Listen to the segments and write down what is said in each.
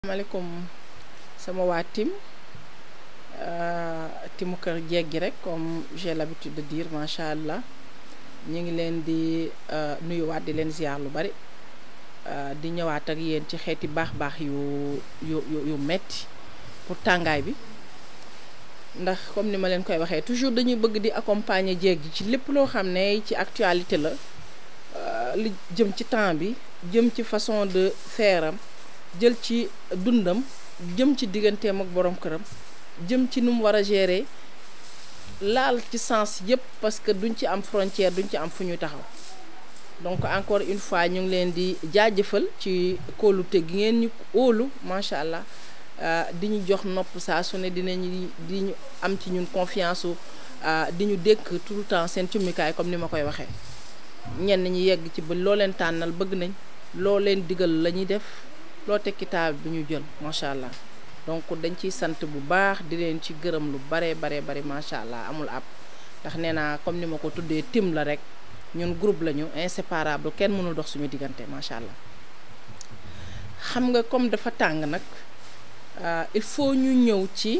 maaleykum sama waa tim timu kër jeeg gi rek comme j'ai l'habitude de dire macha allah ñu ngi leen di nuyuwaat di leen ziar lu bari di ñëwaat ak yéen ci xeeti baax-baax yu yu yu yu metti pour tàngaay bi ndax comme ni ma leen koy waxee toujours dañuy bëgg di accompagner jeeg gi ci lépp loo xam ne ci actualité la li jëm ci temps bi jëm ci façon de faire am jël ci dundam jëm ci digganteem ak borom këram jëm ci nu mu war a gérer laal ci sens yëpp parce que duñ ci am frontière duñ ci am fu ñuy taxaw donc encore une fois ñu ngi leen di jaajëfal ci kóolute gi ngeen ñu óolu macha allah di ñu jox nopp saa su ne dinañu di ñu am ci ñun confiance su di ñu dékk tout le temps seen cummikaay comme ni ma koy waxee ñenn ñi yegg ci ba loo leen tànnal bëgg nañ loo leen digal la ñuy def. loo tekki taal bi ñu jël macha allah donc dañ ciy sant bu baax di leen ci gërëm lu bare bare bari macha allah amul ab ndax nee naa comme ni ma ko tuddee tim la rek ñun groupe lañu inséparable kenn mënul dox suñu diggante macha allah xam nga comme dafa tàng nag il faut ñu ñëw ci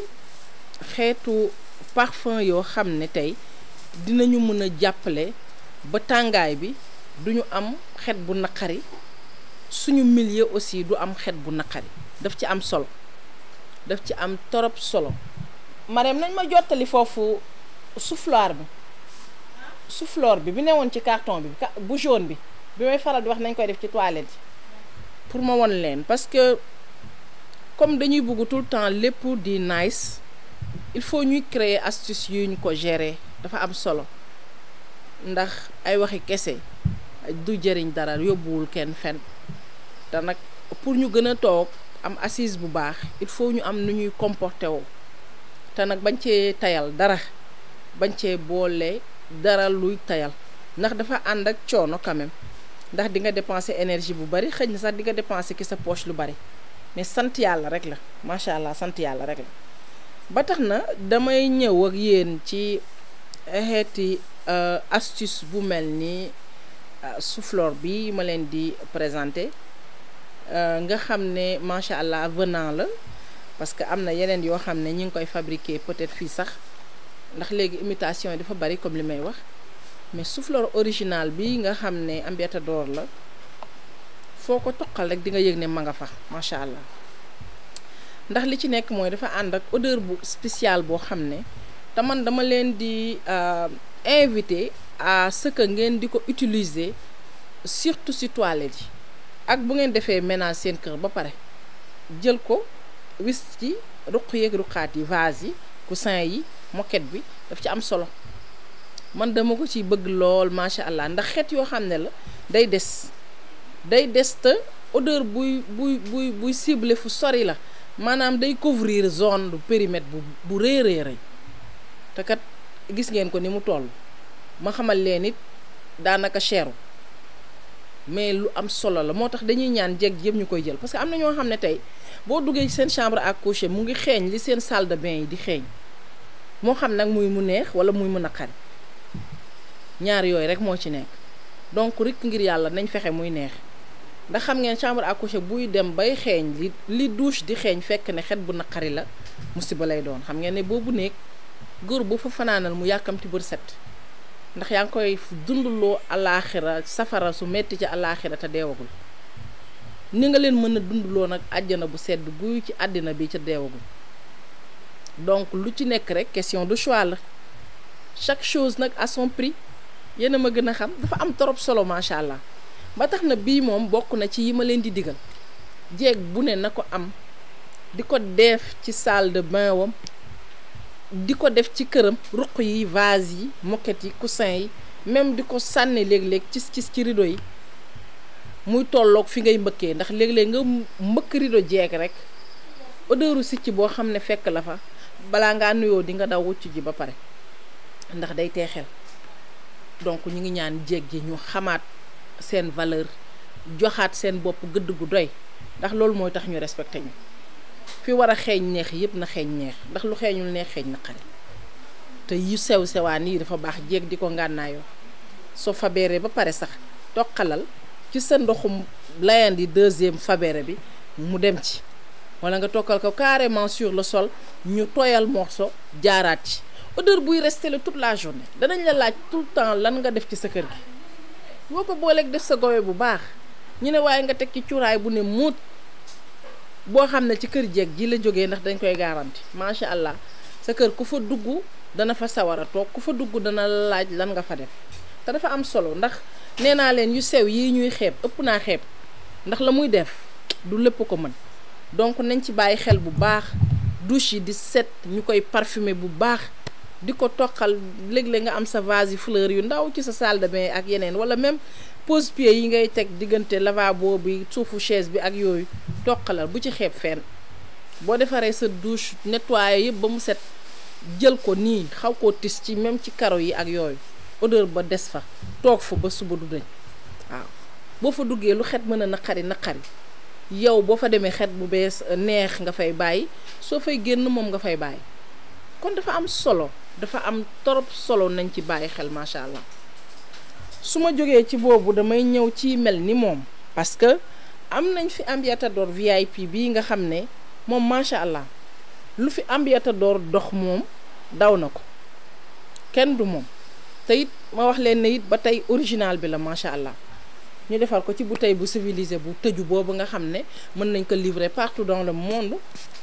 xeetu parfum yoo xam ne tey dinañu mën a jàppale ba tàngaay bi duñu am xet bu naqari suñu milieu aussi du am xet bu naqari daf ci am solo daf ci am torop solo Marème nañ ma jottali foofu souffleur bi souffleur bi bi newoon ci carton bi bu jaune bi bi may faral di wax nañ koy def ci toilette yi pour ma won leen parce que comme dañuy bëgg tout le temps lépp di nice il faut ñuy créer astuce yu ñu ko gérer dafa am solo ndax ay waxi kese du jëriñ dara yóbbuwul kenn fen te nag pour ñu gën a toog am assise bu baax il faut ñu am nu ñuy comporté woo te nag bañ cee tayal dara bañ cee boole dara luy tayal ndax dafa ànd ak coono quand même ndax di nga dépenser énergie bu bari xëy na sax di nga dépenser ki sa poche lu bari mais sant yàlla rek la macha allah sant yàlla rek la ba tax na damay ñëw ak yéen ci xeeti astuce bu mel ni souffleur bi ma leen di présenter nga xam ne macha allah venant la parce que am na yeneen yoo xam ne ñi ngi koy fabriquer peut-être fii sax ndax léegi imitation yi dafa bari comme li may wax mais souffleur original bi nga xam ne Ambientador la foo ko toqal rek di nga yëg ne ma nga fa macha allah ndax li ci nekk mooy dafa ànd ak odeur bu spéciale boo xam ne te man dama leen di invité à ce que ngeen di ko utiliser surtout ci toilette yi ak bu ngeen defee ménage seen kër ba pare jël ko wis ci ruq yeeg ruqaat yi vase yi coussin yi moquette bi daf ci am solo man dama ko ci bëgg lool macha allah ndax xeet yoo xam ne la day des day des te odeur buy buy buy buy ciblé fu sori la maanaam day couvrir zone du périmètre bu bu rëy rëy rëy te kat gis ngeen ko ni mu toll ma xamal leen it daanaka cheru mais lu am solo la moo tax dañuy ñaan jeeg yëpp ñu koy jël parce que am na ñoo xam ne tey boo duggee seen chambre à coucher mu ngi xeeñ li seen salle de bain yi di xeeñ moo xam nag muy mu neex wala muy mu naqari ñaar yooyu rek moo ci nekk donc rek ngir yàlla nañ fexe muy neex ndax xam ngeen chambre à coucher buy dem bay xeeñ li li douche di xeeñ fekk ne xet bu naqari la musiba lay doon xam ngeen ne boobu néeg góor bu fa fanaanal mu yàkkamti bër set ndax yaa ngi koy dundaloo alaaxira safara su metti ci alaaxira te deewagul ni nga leen mën a dundaloo nag àjjana bu sedd guy ci àddina bi ca deewagul donc lu ci nekk rek question de choix la chaque chose nag à son prix yéen a ma gën a xam dafa am trop solo macha allah ba tax na bii moom bokk na ci yi ma leen di digal jeeg bu ne na ko am di ko def ci salle de bain wam di ko def ci këram ruq yi vase yi moquette yi coussin yi même di ko sànni léeg-léeg cis cis ci rideau yi muy tolloog fi ngay mbëkkee ndax léeg-léeg nga mbëkk rideau jeeg rek odeuru sicc boo xam ne fekk la fa balaa ngaa nuyoo di nga daw wucc ji ba pare ndax day teexel donc ñu ngi ñaan jeeg ji ñu xamaat seen valeur joxaat seen bopp gëdd gu doy ndax loolu mooy tax ñu respecté ñu fi war a xeeñ neex yëpp na xeeñ neex ndax lu xeeñul neex xeeñ na xari te yu sew sewaan yi dafa baax jéeg di ko ngànnaayoo soo fabeeree ba pare sax toqalal ci sa ndoxum layandi deuxième fabere bi mu dem ci wala nga tokkal ko carrément sur le sol ñu tooyal morceau jaaraat ci odeur buy rester la toute la journée danañ la laaj tout le temps lan nga def ci sa kër gi boo ko booleeg def sa gowe bu baax ñu ne waaye nga teg ci cuuraay bu ne muut boo xam ne ci kër jeeg ji la jógee ndax dañ koy garanti macha allah sa kër ku fa dugg dana fa sawar a toog ku fa dugg dana laaj lan nga fa def te dafa am solo ndax nee naa leen yu sew yii ñuy xeeb ëpp naa xeeb ndax la muy def du lépp ko mën donc nañ ci bàyyi xel bu baax douche yi di set ñu koy parfumer bu baax di ko toqal léeg-léeg nga am sa vase yi fleur yu ndaw ci sa salle de bain ak yeneen wala même pose-pied yi ngay teg diggante lavabo bi suufu chaise bi ak yooyu toqalal bu ci xeeb fenn boo defaree sa douche nettoyé yëpp ba mu set jël ko nii xaw koo tis ci même ci karo yi ak yooyu odeur ba des fa toog fa ba suba du dañ waaw boo fa duggee lu xet mën a naqari naqari yow boo fa demee xet bu bees neex nga fay bàyyi soo fay génn moom nga fay bàyyi kon dafa am solo dafa am torop solo nañ ci bàyyi xel macha allah su ma jógee ci boobu damay ñëw ci mel ni moom parce que am nañ fi ambiatador VIP bii nga xam ne moom macha allah lu fi ambiatador dox moom daw na ko kenn du moom te it ma wax leen ne it ba tey original bi la macha allah ñu defar ko ci bouteille bu civilisé bu tëju boobu nga xam ne mën nañ ko livrer partout dans le monde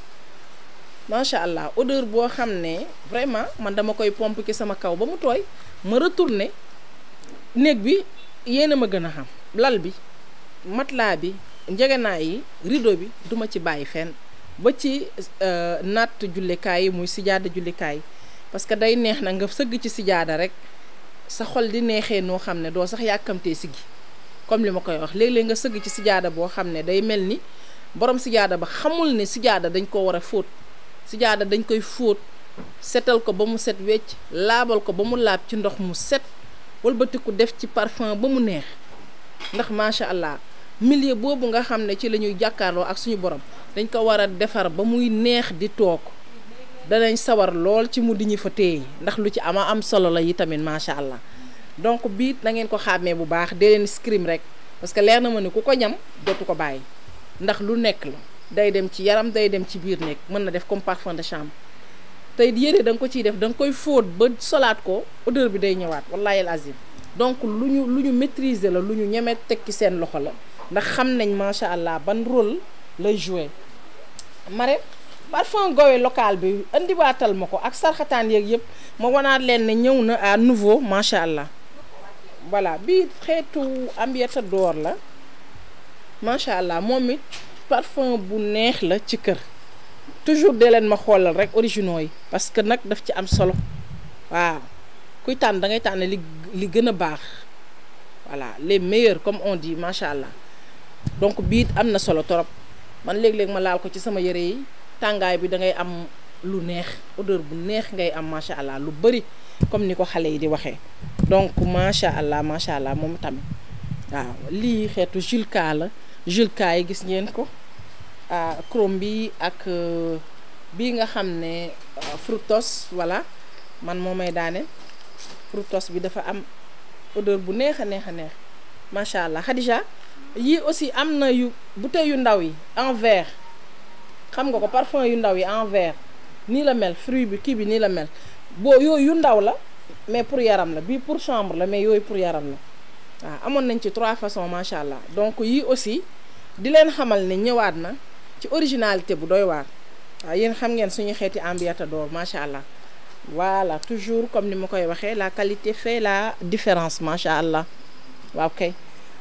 macha allah odeur boo xam ne vraiment man dama koy pompe ci sama kaw ba mu tooy ma retourné néeg bi yéen a ma gën a xam lal bi matelas bi njegenaay yi rideau bi duma ci bàyyi fenn ba ci natt jullikaay yi muy sijaada jullikaay parce que day neex na nga sëgg ci sijaada rek sa xol di neexee noo xam ne doo sax yàkkamtee siggi comme li ma koy wax léeg-léeg nga sëgg ci sijaada boo xam ne day mel ni borom sijaada ba xamul ne sijaada dañ ko war a fóot sijaada dañ koy fóot setal ko ba mu set wecc laabal ko ba mu laab ci ndox mu set walbatiku def ci parfum ba mu neex ndax macha allah milieu boobu nga xam ne ci la ñuy jàkkaarloo ak suñu borom dañ ko war a defar ba muy neex di toog danañ sawar lool ci mu di ñu fa téye ndax lu ci ama am solo la yi tamit macha allah donc bii da ngeen ko xàmmee bu baax dee leen scrim rek parce que leer na ma ne ku ko ñam dootu ko bàyyi ndax lu nekk la day dem ci yaram day dem ci biir nekk mën na def comme parfum de chambre tey yére da nga ko ciy def da nga koy fóot ba solaat ko odeur bi day ñëwaat wallahi al azim donc lu ñu lu ñu maîtriser la lu ñu ñeme teg ci seen loxo la ndax xam nañ macha allah ban rôle lay jouer mare parfum gowe local bi indiwaatal ma ko ak sarxataan yeeg yëpp ma wanaat leen ne ñëw na à nouveau macha allah voilà bii xeetu ambiata door la macha allah moom it parfum bu neex la ci kër toujours de leen ma xoolal rek originaux yi parce que nag daf ci am solo waaw kuy tànn da ngay tànn li li gën a baax voilà les meilleurs comme on dit macha allah donc bii am na solo torop man léeg-léeg ma laal ko ci sama yére yi tàngaay bi da ngay am lu neex odeur bu neex ngay am macha allah lu bëri comme ni ko xale yi di waxee donc macha allah macha allah moom tamit waaw lii xeetu julka la julka yi gis ngeen ko chrome bi ak bii nga xam ne fructose voilà man moo may daane fructose bi dafa am odeur bu neex a neex a neex macha allah Khadija yii aussi am na yu bouteille yu ndaw yi en verre xam nga ko parfum yu ndaw yi en verre nii la mel fruit bi kii bi nii la mel boo yooyu yu ndaw la mais pour yaram la bii pour chambre la mais yooyu pour yaram la waaw amoon nañ ci trois façons macha allah donc yii aussi di leen xamal ne ñëwaat na ci originalité bu doy waar waaw yéen xam ngeen suñu xeeti ambiatador macha allah voilà toujours comme ni ma koy waxee la qualité fait la différence macha allah waaw kay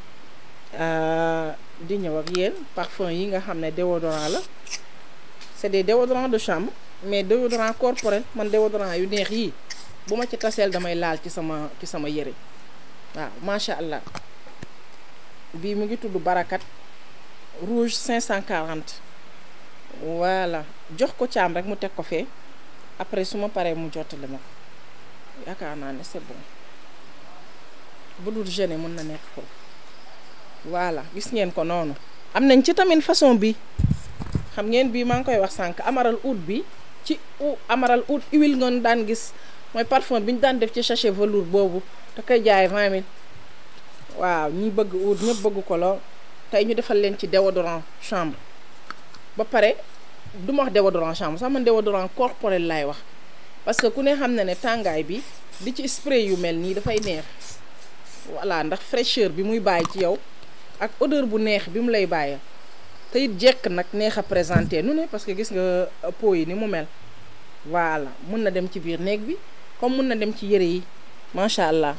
di ñëw ak yéen parfum yi nga xam ne déodorant la c'est des déodorants de chambre mais déodorant corporel man déodorant yu neex yii bu ma ci taseel damay laal ci sama ci sama yére waaw macha allah bii mu ngi tudd barakat rouge 540 voilà jox ko caam rek mu teg ko fee après su ma paree mu jottali ma ko yaakaar naa ne c'est bon bu dul gêné mën na nekk foofu voilà gis ngeen ko noonu am nañ ci tamit façon bi xam ngeen bii maa ngi koy wax sànq amaral oud bi ci u amaral oud huile ngoon daan gis mooy parfum bi ñu daan def ci sachet velours boobu da koy jaay 20 000 waaw ñi bëgg oud ñëpp bëgg ko lool tey ñu defal leen ci déodorant chambre ba pare du ma wax déodorant chambre sax man déodorant corporel laay wax parce que ku ne xam na ne tàngaay bi di ci spray yu mel nii dafay neex voilà ndax fraîcheur bi muy bàyyi ci yow ak odeur bu neex bi mu lay bàyyi te it jekk nag neex a présenté nu ne parce que gis nga peau yi ni mu mel voilà mun na dem ci biir néeg bi comme mun na dem ci yëre yi macha allah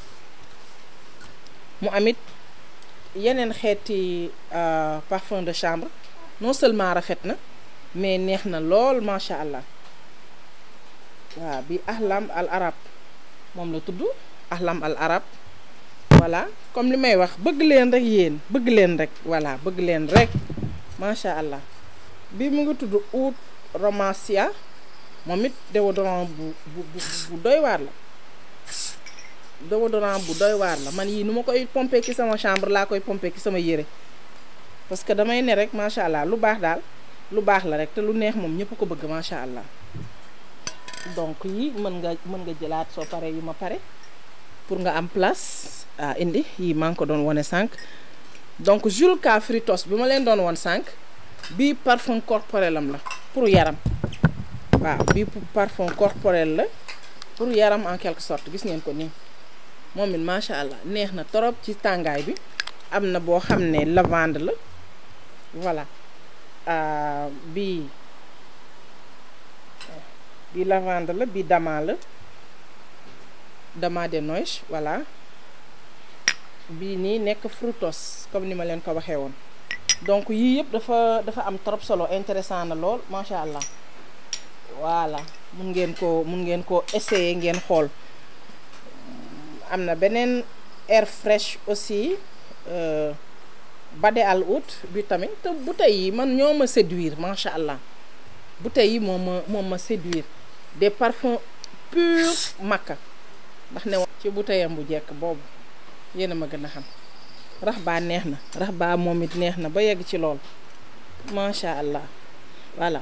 mu amit yeneen xeeti parfum de chambre non seulement rafet na mais neex na lool macha allah waaw bi ahlam al arab moom la tudd ahlam al arab voilà comme li may wax bëgg leen rek yéen bëgg leen rek voilà bëgg leen rek macha allah bi mu ngi tudd oud romancia moom it déodorant bu bu bu doy waar la déodorant bu doy waar la man yii nu ma koy pomper ci sama chambre laa koy pomper ci sama yére parce que damay ne rek macha allah lu baax daal lu baax la rek te lu neex moom ñëpp ko bëgg macha allah donc yi mën nga mën nga jëlaat soo paree yu ma pare pour nga am place ah indi yii maa ngi ko doon wane sànq donc Jules K Fritos bi ma leen doon woon sànq bii parfum corporel am la pour yaram waaw bii parfum corporel la pour yaram en quelque sorte gis ngeen ko nii moom it macha allah neex na torop ci tàngaay bi am na boo xam ne lavande la voilà bii bii lavande la bii dama la dama de noix voilà bii nii nekk frutos comme ni ma leen ko waxee woon donc yii yëpp dafa dafa am trop solo intéressant na lool macha allah voilà mun ngeen ko mun ngeen ko essayer ngeen xool am na beneen air fraîche aussi bade al oud bi tamit te bouteilles yi man ñoo ma séduire macha allah bouteilles yi moom ma moom ma séduire des parfums purs makka ndax ne ci bouteille am bu jekk boobu yéen a ma gën a xam rax baa neex na rax baa moom it neex na ba yegg ci lool macha allah voilà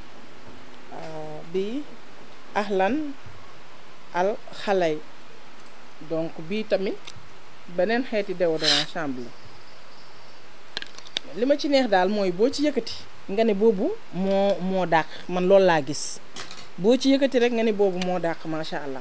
bi ahlan al xalay donc bii tamit beneen xeeti déodorant chambre la li ma ci neex daal mooy boo ci yëkkati nga ne boobu moo moo dàq man loolu laa gis boo ci yëkkati rek nga ne boobu moo dàq macha allah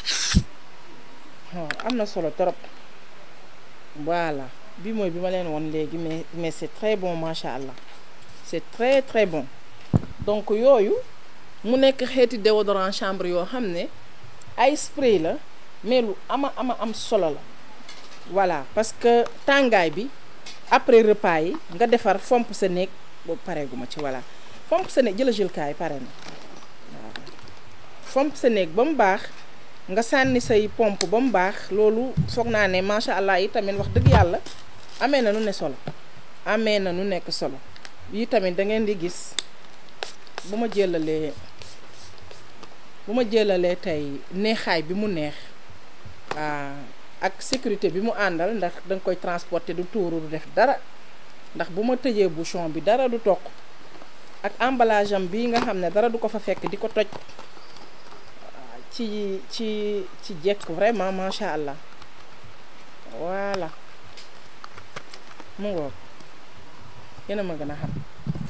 waaw am na solo trop voilà bi mooy bi ma leen woon léegi mais mais c'est très bon macha allah c'est très très bon donc yooyu mu nekk xeeti déodorant chambre yoo xam ne ay spray la mais lu ama ama am solo la voilà parce que tàngaay bi après repas yi nga defar fomp sa néeg boobu pareeguma ci voilà fomp sa néeg jëla jëlkaay pare na waaw fomp sa néeg ba mu baax nga sànni say pompe ba mu baax loolu foog naa ne macha allah yi tamit wax dëgg yàlla amee na nu ne solo amee na nu nekk solo yi tamit da ngeen di gis bu ma jëlalee bu ma jëlalee tey neexaay bi mu neex ak sécurité bi mu àndal ndax danga koy transporter du tuuru du def dara ndax bu ma tëjee bouchon bi dara du toq ak emballage am bii nga xam ne dara du ko fa fekk di ko toj ci ci ci jekk vraiment macha allah voilà mu ngoog yéen a ma gën a xam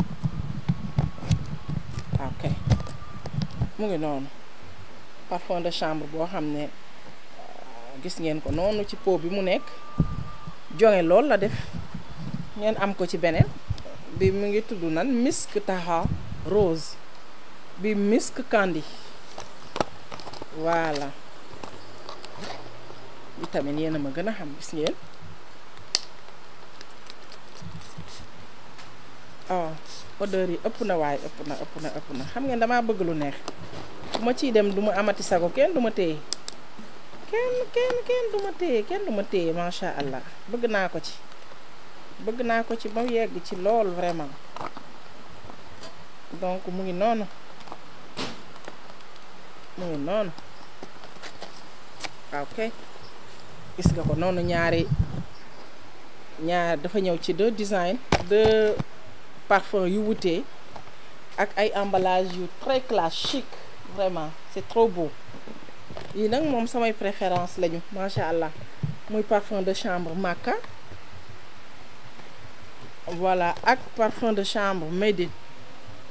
ok mu ngi noonu parfum de chambre boo xam ne gis ngeen ko noonu ci pot bi mu nekk jonge lool la def ngeen am ko ci beneen bi mu ngi tudd nan misk taha rose bi misk candy voilà bi tamit yéen a ma gën a xam gis ngeen oh odeur yi ëpp na waaye ëpp na ëpp na ëpp na xam ngeen damaa bëgg lu neex bu ma ciy dem du ma amati sago kenn du ma téye kenn kenn kenn du ma téye kenn du ma téye macha allah bëgg naa ko ci bëgg naa ko ci ba yegg ci lool vraiment donc mu ngi noonu mu ngi noonu ok gis nga ko noonu ñaari ñaar dafa ñëw ci deux design deux parfum yu wutee ak ay emballage yu très classe chic vraiment c'est trop beau yii nag moom samay préférence lañu macha allah muy parfum de chambre Makka voilà ak parfum de chambre Médine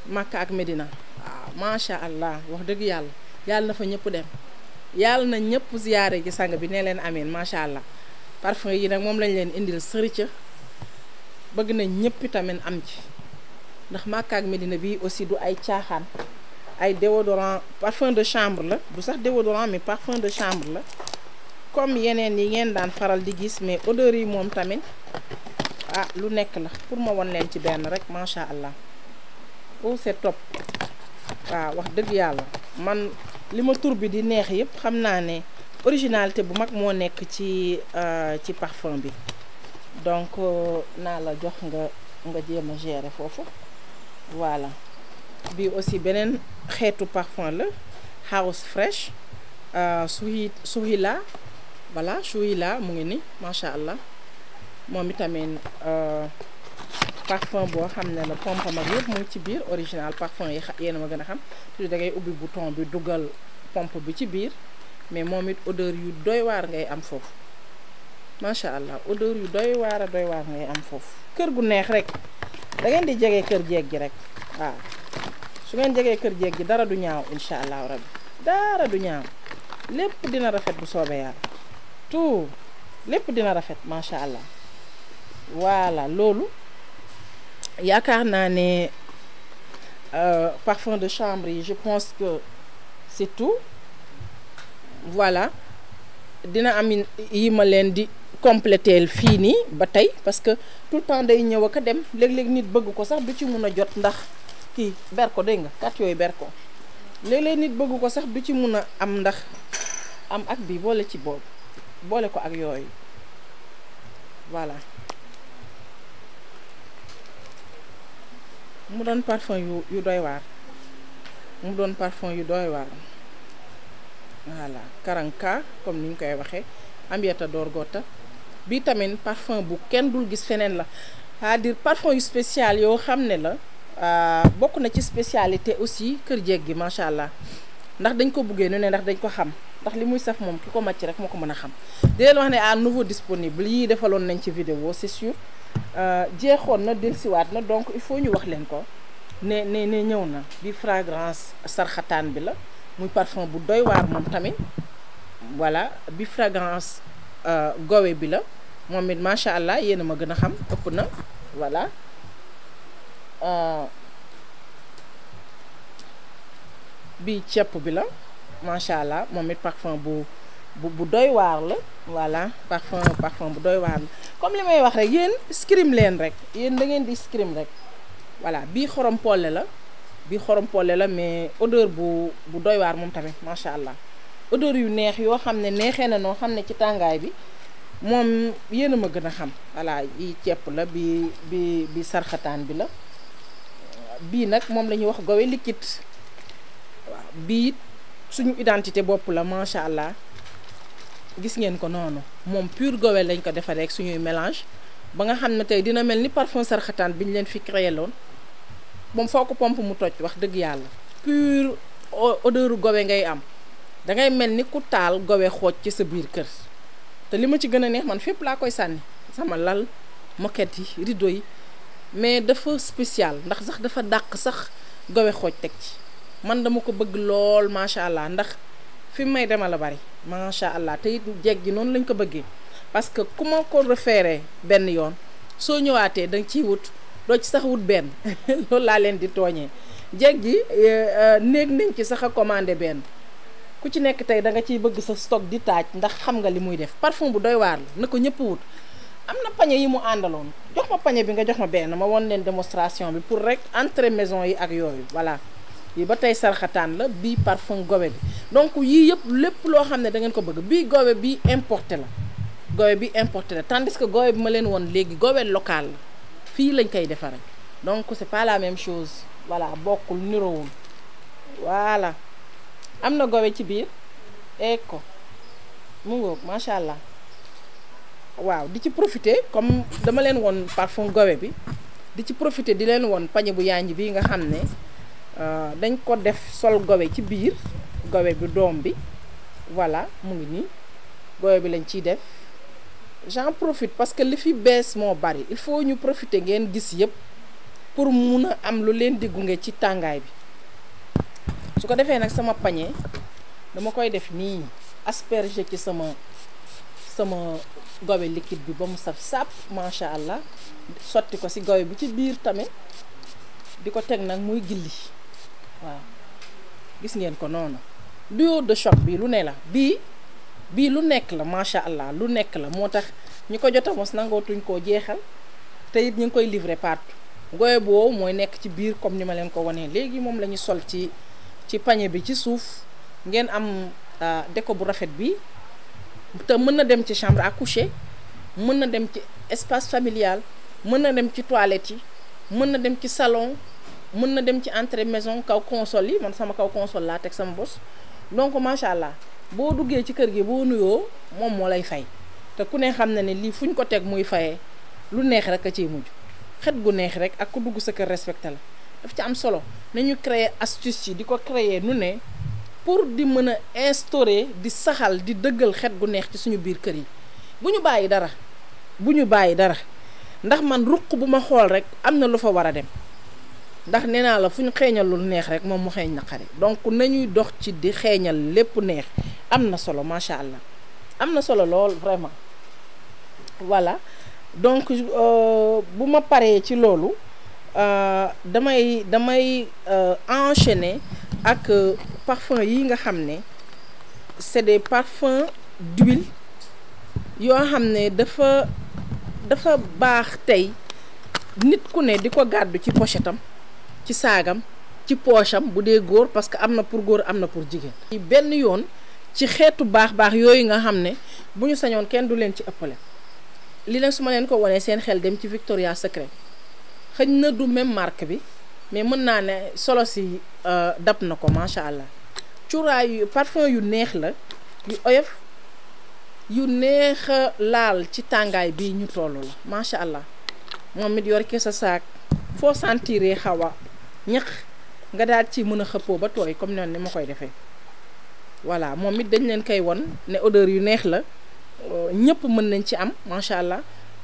Makka ak Medina waaw macha allah wax dëgg yàlla yàlla na fa ñëpp dem yàlla na ñëpp ziyaare gi sang bi ne leen amiin macha allah parfum yi nag moom lañ leen indil sërica bëgg nañ ñëpp tamit am ci ndax Makka ak Medina bi aussi du ay caaxaan ay déodorant parfum de chambre la du sax déodorant mais parfum de chambre la comme yeneen yi ngeen daan faral di gis mais odeur yi moom tamit ah lu nekk la pour ma won leen ci benn rek macha allah oh c'est top waaw wax dëgg yàlla man li ma tur bi di neex yëpp xam naa ne originalité bu mag moo nekk ci ci parfum bi donc naa la jox nga nga jéem a gérer foofu voilà bi aussi beneen xeetu parfum la house fresh suhi suhila voilà suhila mu ngi ni macha allah moom itamit parfum boo xam ne la pompe mag yëpp mu ngi ci biir original parfum yi yéen ma gën a xam toujours da ngay ubbi bouton bi dugal pompe bi ci biir mais moom it odeur yu doy waar ngay am foofu macha allah odeur yu doy waar a doy waar ngay am foofu. kër gu neex rek da ngeen di jege kër jeeg gi rek waaw su ngeen jegee kër jeeg gi dara du ñaaw incha allahu rabbi dara du ñaaw lépp dina rafet bu soobee yàlla tout lépp dina rafet macha allah voilà loolu. yaakaar naa ne parfum de chambre yi je pense que c'est tout voilà dina am yi ma leen di compléteel fii nii ba tey parce que tout le temps day ñëw ak a dem léeg-léeg nit bëgg ko sax du ci mun a jot ndax kii ber ko dégg nga kat yooyu ber ko léeg-léeg nit bëgg ko sax du ci mun a am ndax am ak bi boole ci boobu boole ko ak yooyu voilà mu doon parfum yu yu doy waar mu doon parfum yu doy waar voilà karanka comme ni ñu koy waxee ambiata door gota bii tamit parfum bu kenn dul gis feneen la c'est-à-dire parfum yu spécial yoo xam ne la bokk na ci spécialité aussi kër jeeg gi macha allah ndax dañ ko buggee nu ne ndax dañ ko xam ndax li muy saf moom ki ko màcc rek moo ko mën a xam di leen wax ne à nouveau disponible yii defaloon nañ ci vidéo c'est sûr jeexoon na dellusiwaat na donc il faut ñu wax leen ko ne ne ne ñëw na bi fragrance sarxataan bi la muy parfum bu doy waar moom tamit voilà bi fragrance gowe bi la moom it macha allah yéen a ma gën a xam ëpp na voilà bi cepp bi la macha allah moom it parfum bu bu bu doy waar la voilà parfum parfum bu doy waar la comme li may wax rek yéen scrim leen rek yéen da ngeen di scrim rek voilà bii xorom polle la bii xorom polle la mais odeur bu bu doy waar moom tamit macha allah odeur yu neex yoo xam ne neexee na noo xam ne ci tàngaay bi moom yéen a ma gën a xam voilà yi cepp la bi bi bi sarxataan bi la bii nag moom la ñuy wax gowe liquide waaw bii suñu identité bopp la macha allah gis ngeen ko noonu moom pur gowe lañ ko defaree ak suñuy mélange ba nga xam ne tey dina mel ni parfum sarxataan bi ñu leen fi créé loon moom foo ko pompe mu toj wax dëgg yàlla pur odeur gowe ngay am dangay mel ni ku taal gowe xooj ci sa biir kër te li ma ci gën a neex man fépp laa koy sànni sama lal moquette yi rideau yi mais dafa spécial ndax sax dafa dàq sax gowe xooj teg ci man dama ko bëgg lool macha allah ndax fi may dema la bari macha allah te it jeeg gi noonu lañ ko bëggee parce que ku ma ko référé benn yoon soo ñëwaatee danga ciy wut doo ci sax wut benn loolu laa leen di tooñee jeeg gi néeg nañ ci sax a commandé benn ku ci nekk tey da nga ciy bëgg sa stock di taaj ndax xam nga li muy def parfum bu doy waar la na ko ñëpp wut am na pañe yi mu àndaloon jox ma pañe bi nga jox ma benn ma won leen démonstration bi pour rek entrée maison yi ak yooyu voilà yi ba tey sarxataan la bii parfum gowe bi donc yii yëpp lépp loo xam ne da ngeen ko bëgg bii gowe bi importé la gowe bi importé la tandis que gowe bi ma leen woon léegi gowe local la fii lañ koy defaree donc c'est pas la même chose voilà bokkul niroowul voilà am na gowe ci biir eeg ko mu ngoog macha allah waaw di ci profiter comme dama leen woon parfum gowe bi di ci profiter di leen woon pañe bu yanj bi nga xam ne dañ ko def sol gowe ci biir gowe bi doom bi voilà mu ngi nii gowe bi lañ ciy def j'en profite parce que li fi bees moo bari il faut ñu profiter ngeen gis yëpp pour mun a am lu leen di gunge ci tàngaay bi su ko defee nag sama pañe dama koy def nii asperger ci sama sama gobe liquide bi ba mu saf sàpp macha allah sotti ko ci gobe bi ci biir tamit di ko teg nag muy gilli waaw gis ngeen ko noonu duo de choc bi lu ne la bii bii lu nekk la macha allah lu nekk la moo tax ñi ko jot a mos nangootuñ koo jeexal te it ñu ngi koy livrer partout goye boobu mooy nekk ci biir comme ni ma leen ko wanee léegi moom la ñu sol ci ci pañe bi ci suuf ngeen am déco bu rafet bi te mën na dem ci chambre à coucher mën na dem ci espace familial mën na dem ci toilette yi mën na dem ci salon mën na dem ci entrée maison kaw console yi man sama kaw console laa teg sama bos donc macha allah boo duggee ci kër gi boo nuyoo moom moo lay fay te ku ne xam na ne lii fu ñu ko teg muy fayee lu neex rek a ciy mujj xet gu neex rek ak ku dugg sa kër respecté la daf ci am solo nañu créer astuce yi di ko créer nu ne pour di mën a instaurer di saxal di dëggal xet gu neex ci suñu biir kër yi bu ñu bàyyi dara bu ñu bàyyi dara ndax man ruq bu ma xool rek am na lu fa war a dem ndax nee naa la fu ñu xeeñal lu neex rek moom mu xeeñ naqari donc nañuy dox ci di xeeñal lépp neex am na solo macha allah am na solo lool vraiment voilà donc bu ma paree ci loolu damay damay enchaîner ak parfum yi nga xam ne c'est des parfums d'huile yoo xam ne dafa dafa baax tey nit ku ne di ko gàddu ci pochetam ci saagam ci pocham bu dee góor parce que am na pour góor am na pour jigéen. benn yoon ci xeetu baax baax yooyu nga xam ne bu ñu sañoon kenn du leen ci ëppale li nag su ma leen ko wanee seen xel dem ci Victoria Secret xëñ na du même marque bi mais mën naa ne solo si dab na ko macha allah cuuraay yu parfum yu neex la yu oyof yu neex a laal ci tàngaay bii ñu toll la macha allah moom it yor ke sa saak foo sentiree xaw a ñax nga daal ci mën a xëppoo ba tooy comme noonu ni ma koy defee voilà moom it dañ leen koy won ne odeur yu neex la ñëpp mën nañ ci am macha allah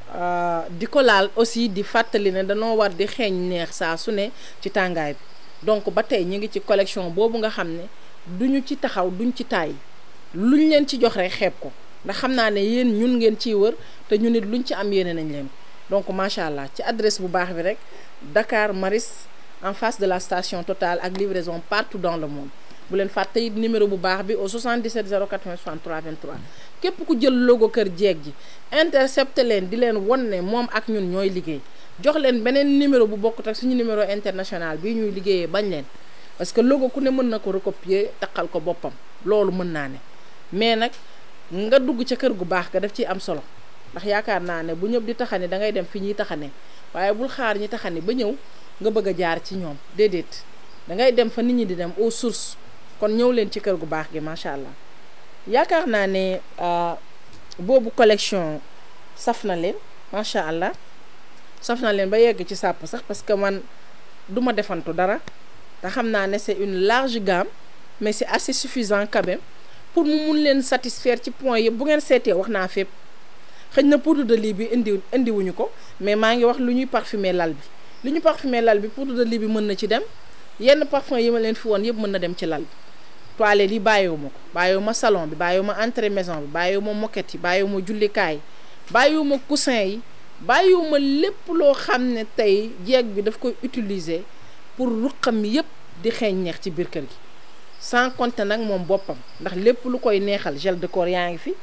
di ko laal aussi di fàttali ne danoo war di xeeñ neex saa su ne ci tàngaay bi donc ba tey ñu ngi ci collection boobu nga xam ne duñu ci taxaw duñ ci taay luñ leen ci jox rek xeeb ko ndax xam naa ne yéen ñun ngeen ciy wër te ñu nit luñ ci am yéene nañ leen ko donc macha allah ci adresse bu baax bi rek Dakar Maris en face de la station Total ak livraison partout dans le monde bu leen fàtte it numéro bu baax bi au 77 080 63 23 képp ku jël logo kër jeeg ji intercepté leen di leen won ne moom ak ñun ñooy liggéey jox leen beneen numéro bu bokkut ak suñu numéro international bii ñuy liggéeyee bañ leen parce que logo ku ne mën na ko recopier taqal ko boppam loolu mën naa ne mais nag nga dugg ca kër gu baax ga daf ciy am solo ndax yaakaar naa ne bu ñëpp di taxane da ngay dem fi ñuy taxane waaye bul xaar ñi taxane ba ñëw nga bëgg a jaar ci ñoom déedéet da ngay dem fa nit ñi di dem aux sources kon ñëw leen ci kër gu baax gi macha allah yaakaar naa ne boobu collection saf na leen macha allah saf na leen ba yegg ci sàpp sax parce que man du ma defantu dara te xam naa ne c'est une large gamme mais c'est assez suffisant quand même pour mu mun leen satisfaire ci point yëpp bu ngeen seetee wax naa fépp xëy na poudre de lit bi indi indiwuñu ko mais maa ngi wax lu ñuy parfumer lal bi lu ñu parfumer lal bi poudre de lit bi mën na ci dem yenn parfum yi ma leen fi woon yëpp mën na dem ci lal bi toilette yi bàyyiwuma ko bàyyiwuma salon bi bàyyiwuma entrée maison bi bàyyiwuma moquette yi bàyyiwuma jullikaay bàyyiwuma coussin yi bàyyiwuma lépp loo xam ne tey jeeg bi daf koy utiliser pour ruqam yëpp di xeeñ neex ci biir kër gi sans compter nag moom boppam ndax lépp lu koy neexal gel de corps yaa ngi fi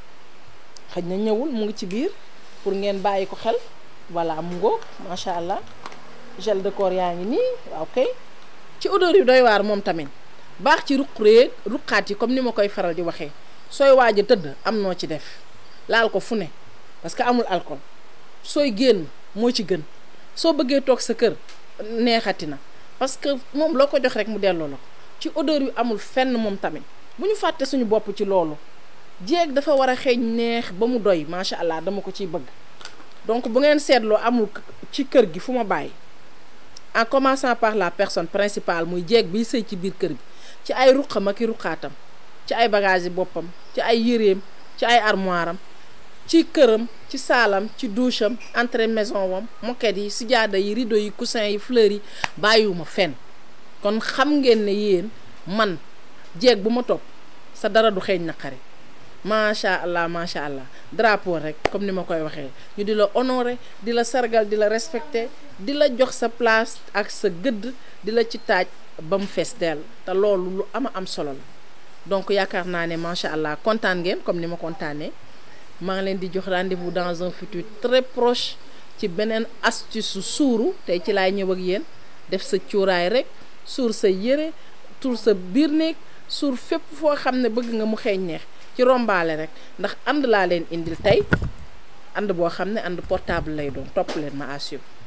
xëy na ñëwul mu ngi ci biir pour ngeen bàyyi ko xel voilà mu ngoo macha allah gel de corps yaa ngi nii waaw kay ci odeur yu doy waar moom tamit baax ci ruq réeg ruqaat yi comme ni ma koy faral di waxee sooy waaj a tëdd am noo ci def laal ko fu ne parce que amul alcool sooy génn moo ci gën soo bëggee toog sa kër neexati na parce que moom loo ko jox rek mu delloo la ko ci odeur yu amul fenn moom tamit bu ñu fàtte suñu bopp ci loolu jéeg dafa war a xeeñ neex ba mu doy macha allah dama ko ciy bëgg donc bu ngeen seetloo amul ci kër gi fu ma bàyyi en commençant par la personne principale muy jéeg biy sëy ci biir kër bi ci ay ruqam ak i ruqaatam ci ay bagages yi boppam ci ay yéreem ci ay armoire am ci këram ci saalam ci douche am entrée maison wam moquette yi sijaada yi rideau yi coussin yi fleurs yi bàyyiwuma fenn kon xam ngeen ne yéen man jeeg bu ma topp sa dara du xeeñ naqari macha allah macha allah drapeau rek comme ni ma koy waxee ñu di la honorer di la sargal di la respecter di la jox sa place ak sa gëdd di la ci taaj ba mu fees dell te loolu lu ama am solo la donc yaakaar naa ne macha allah kontaan ngeen comme ni ma kontaanee maa ngi leen di jox rendez-vous dans un futur très proche ci beneen astuce su suuru tey ci laay ñëw ak yéen def sa cuuraay rek suur sa yére tuur sa biir néeg suur fépp foo xam ne bëgg nga mu xeeñ neex ci rombaale rek ndax ànd laa leen indil tey ànd boo xam ne ànd portable lay doon topp leen ma à suivre